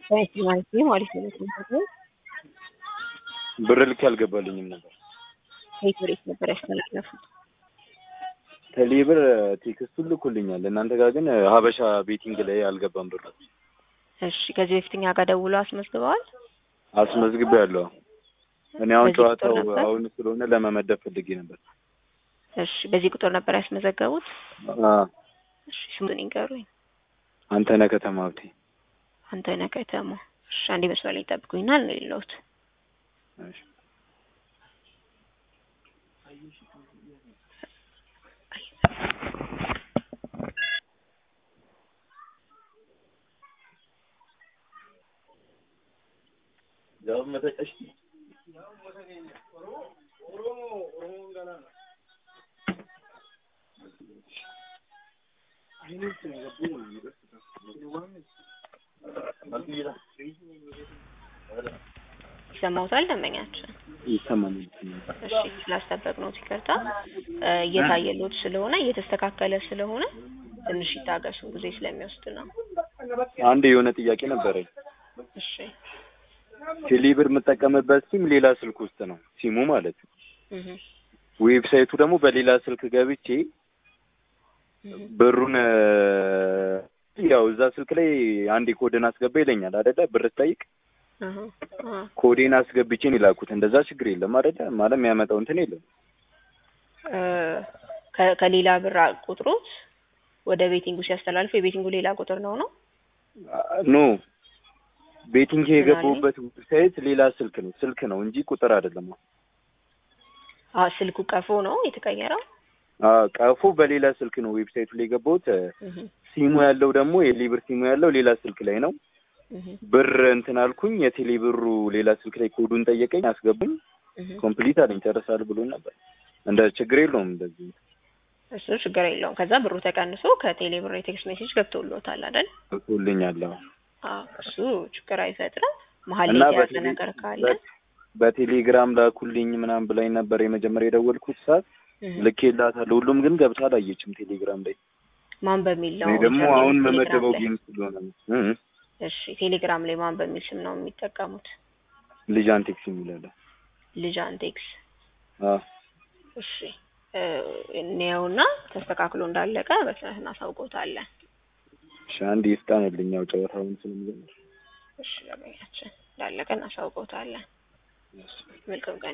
ማለት ነው ማለት ነው። ብር ልክ አልገባልኝም ነበር። ከየት ወዴት ነበር ያስተላለፉት? ቴሌ ብር ቴክስቱን ልኩልኛል። እናንተ ጋር ግን ሀበሻ ቤቲንግ ላይ አልገባም ብር። እሺ ከዚህ በፊት እኛ ጋር ደውሎ አስመዝግበዋል? አስመዝግቤ ያለው እኔ አሁን በዚህ ቁጥር ጨዋታው ነበር? አሁን ስለሆነ ለመመደብ ፈልጌ ነበር። እሺ በዚህ ቁጥር ነበር ያስመዘገቡት? አ እሺ ስሙን ይንገሩኝ። አንተነህ ከተማ ሀብቴ። አንተነህ ከተማ። እሺ አንዴ መስመር ላይ ጠብቁኝና ነው የሌለሁት። እሺ። ይሰማውታል ደንበኛችን? ይሰማኛል። እሺ ስላስጠበቅነው ይቅርታ። እ እየታየሎት ስለሆነ እየተስተካከለ ስለሆነ ትንሽ ይታገሱ፣ ጊዜ ስለሚወስድ ነው። አንድ የሆነ ጥያቄ ነበረኝ። እሺ ቴሌ ብር የምጠቀምበት ሲም ሌላ ስልክ ውስጥ ነው ሲሙ ማለት ነው። እህ ዌብሳይቱ ደግሞ በሌላ ስልክ ገብቼ እህ ብሩን እ ያው እዛ ስልክ ላይ አንድ ኮድን አስገባ ይለኛል አይደለ? ብር ስጠይቅ አሃ አሃ ኮዴን አስገብቼ ነው የላኩት። እንደዛ ችግር የለም አይደለ? ማለት የሚያመጣው እንትን የለም። እ ከ- ከሌላ ብር ቁጥሮት ወደ ቤቲንጉ ሲያስተላልፍ የቤቲንጉ ሌላ ቁጥር ነው ነው? ኖ ቤቲንግ የገባሁበት ዌብሳይት ሌላ ስልክ ነው ስልክ ነው እንጂ ቁጥር አይደለም። አ ስልኩ ቀፎ ነው የተቀየረው? አ ቀፎ በሌላ ስልክ ነው ዌብሳይቱ ላይ የገባሁት። እህ ሲሙ ያለው ደግሞ የሊብር ሲሙ ያለው ሌላ ስልክ ላይ ነው። እህ ብር እንትን አልኩኝ። የቴሌ ብሩ ሌላ ስልክ ላይ ኮዱን ጠየቀኝ፣ አስገቡኝ። እህ ኮምፕሊት አለኝ ጨርሳል ብሎ ነበር። እንደ ችግር የለውም እንደዚህ እሱ ችግር የለውም። ከዛ ብሩ ተቀንሶ ከቴሌ ብር የቴክስት ሜሴጅ ገብቶሎታል አይደል? ልኮልኛል። አዎ። አዎ እሱ ችግር አይፈጥርም። መሀል እና ላይ የተያዘ በቴሌ- ነገር ካለ በ- በቴሌግራም ላኩልኝ ምናምን ብላኝ ነበር የመጀመሪያ የደወልኩት ሰዓት እህ ልኬላታለሁ። ሁሉም ግን ገብታ አላየችም ቴሌግራም ላይ። ማን በሚል ነው እኔ ደግሞ ቴሌግራም አሁን ላይ? መመደበው ጌም ስለሆነ ነው። እ- እ። እሺ ቴሌግራም ላይ ማን በሚል ስም ነው የሚጠቀሙት? ልጅ አንቴክስ የሚላለ ልጅ አንቴክስ። አዎ እሺ እ እንየውና ተስተካክሎ እንዳለቀ በስነት እናሳውቆታለን። እሺ አንድ ይፍጣንልኝ ያው ጨዋታውን ስለሚጀምር እሺ ለበያችን እንዳለቀ እናሳውቆታለን። መልካም ቀን